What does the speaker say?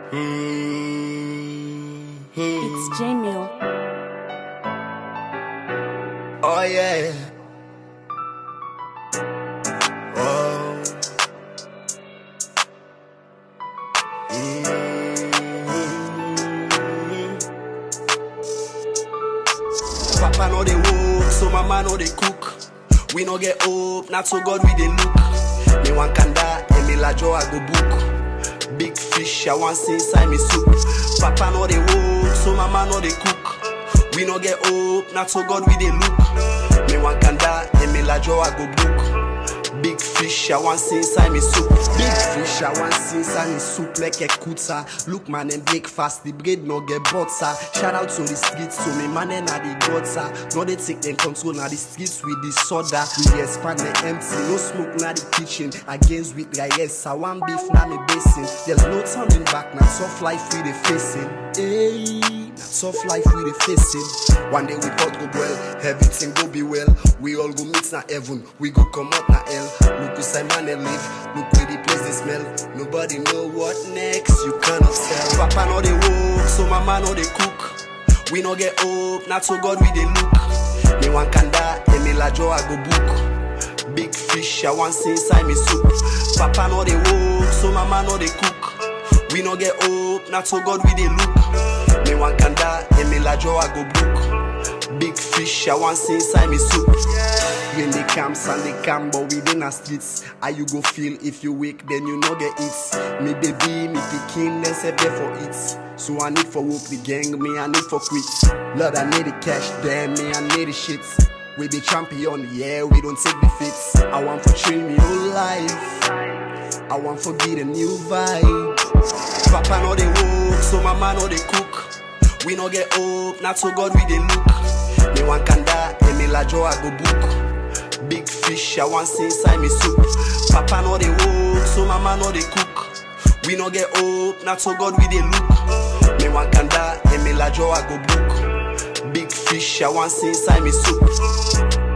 It's Jamil. Oh yeah. Oh. Mm. Papa know they work, so mama know they cook. We no get hope, not so God we they look. Me want kanda, and me la joe I go book. Big fish, I want see inside me soup. Papa know they work, so mama know they cook. We no get hope, not so God we they look. Me want kanda, and me la joe I go book. Big fish, I want see inside me soup. Big fish, I want see inside me soup like a kutsa. Look man and breakfast, the bread no get butter. Shout out to the streets, so me man and the gutter. No they take them control now the streets with the soda. We expand the empty, no smoke now the kitchen. Against with rice, I want beef now me basin. There's no turning back, now soft life we the facing. Hey, now soft life we the facing. One day we both go well, everything go be well. We all go meet na heaven, we go come out na hell. Look who Simon they live, look where the place they smell. Nobody know what next, you cannot tell. Papa know they work, so mama know they cook. We no get hope, not so God we they look. Me want kanda, and me la joe I go book. Big fish, I want see inside me soup. Papa know they work, so mama know they cook. We no get hope, not so God we they look. Me want kanda, and me la joe I go book. Big fish, I want see inside me soup. When they camp, and they camp, but within the streets. How you go feel if you wake, then you no get it. Me baby, me pikin, then say there for it. So I need for work the gang, me I need for quit. Lord, I need the cash, damn me, I need the shit. We be champion, yeah, we don't take defeats. I want for train me whole life. I want for get a new vibe. Papa know they work, so mama know they cook. We no get hope, not so God we they look. Me want kanda, and me la joe I go book. Big fish, I want see inside me soup. Papa know they work, so mama know they cook. We no get hope, not so God we they look. Me want kanda, and me la joe I go book. Big fish, I want see inside me soup.